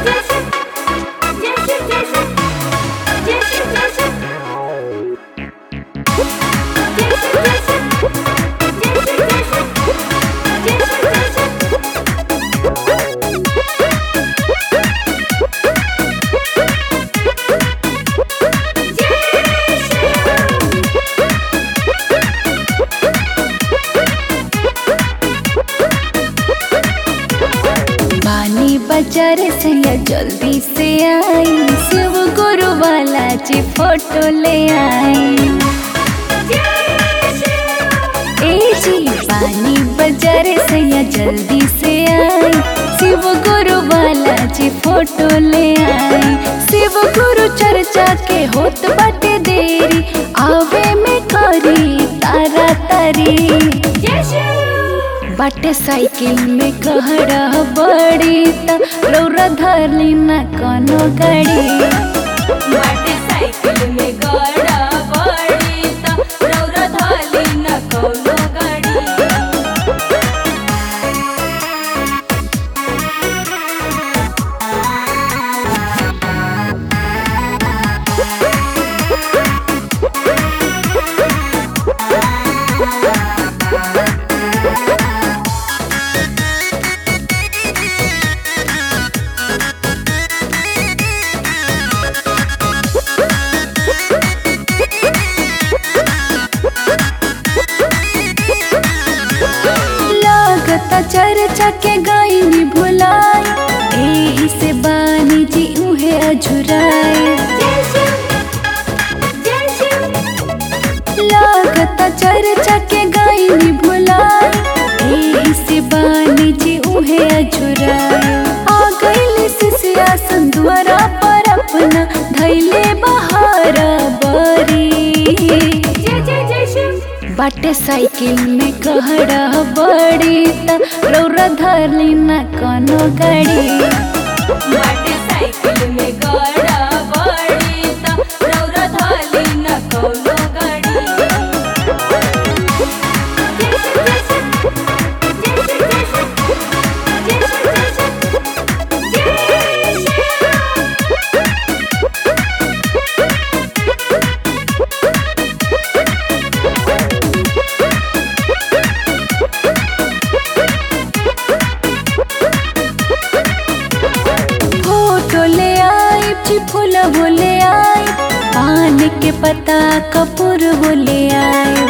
बानी बाजार से या जल्दी से आई शिव गुरु वाला जी फोटो ले आई ए जी बानी बाजार से या जल्दी से आई शिव गुरु वाला जी फोटो ले आई शिव गुरु चर्चा के होत बाटे देरी आवे में करी तारा तारी बाटे साइकिल में कहरा बड़ी त रौरा धरली न कोनो गाड़ी बाटे साइकिल में गड़ा बड़ी त रौरा धाली न कौनो गाड़ी लागता चर्चा के गईनी भुलाई एही से बानी जी उहे अझुराए लागता चर्चा के गईनी भुलाई एही से बानी जी उहे अझुराए आ गईली सिसिया संदुआरा पर अपना धैले बहार बरी बाटे साइकिल में कहरा बड़ी त रौरा धरली न कोनो गाड़ी बाटे साइकिल में गड़ा बड़ी त रौरा धाली न कौनो गाड़ी फोटो ले आई जी फूल बोले आई पान के पत्ता कपूर बोले आई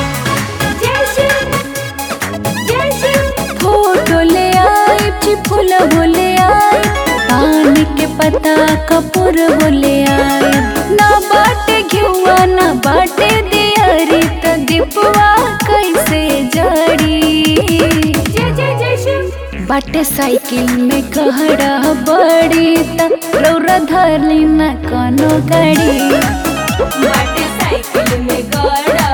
फोटो ले आई जी फूल बोले आई पान के पत्ता कपूर बोले आई ना बाटे घिउआ ना बाटे दियारी त दीपवा कैसे जड़ी बाटे साइकिल में कहरा बड़ी त रौरा धरली न कोनो गाड़ी बाटे साइकिल में गड़ा